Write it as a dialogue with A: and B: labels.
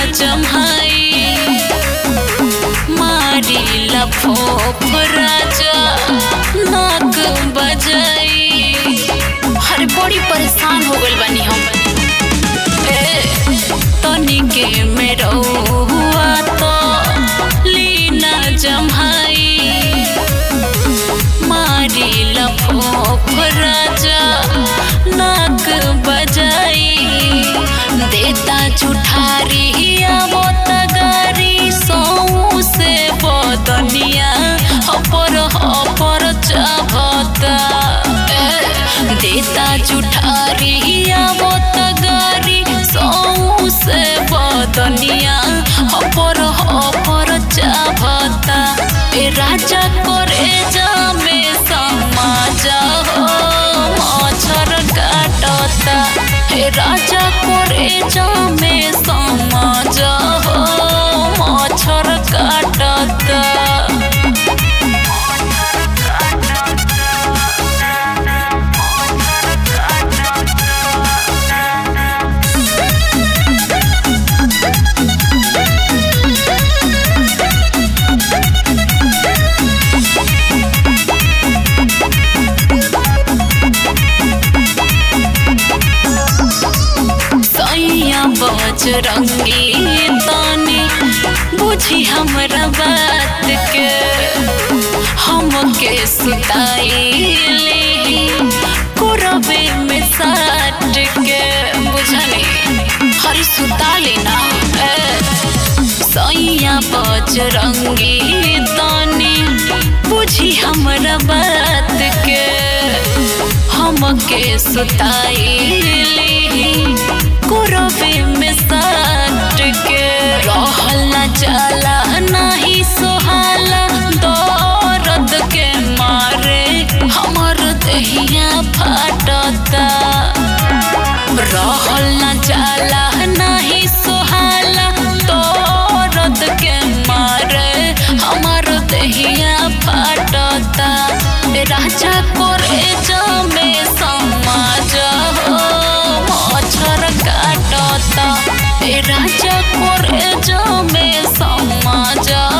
A: जमाई मारी लफोफ राजा नाक बजाई हर बड़ी परेशान हो गइल बानी हम ए तनिके में रहुआ तो लीना जमाई मारी लफोफ राजा नाक बजाई देता जुठारी आवो तगारी सौ से बदनिया अपर अपर चाहता देता जुठारी आवो तगारी सौ से बदनिया अपर अपर चाहता ए राजा करे जामे समाज हो मच्छर काटता हे राजा करे जामे समाज हो मच्छर काटता सैया बजरंगी तानी बुझी हमरा बात के हमके सुताइले कुरबे में साट के बुझनी हरी सुता लेना सैया बजरंगी तानी बुझी हमरा बात के हमके सुताइले कुरबे में साट के रहल न जाला नाही सोहाला दर्द के मारे हमर दहिया फाटता रहल न जाला नाही सोहाला दर्द के मारे हमर दहिया फाटता राजा करे जमे समाज हो मच्छर काटता ए राजा करे जमे समाज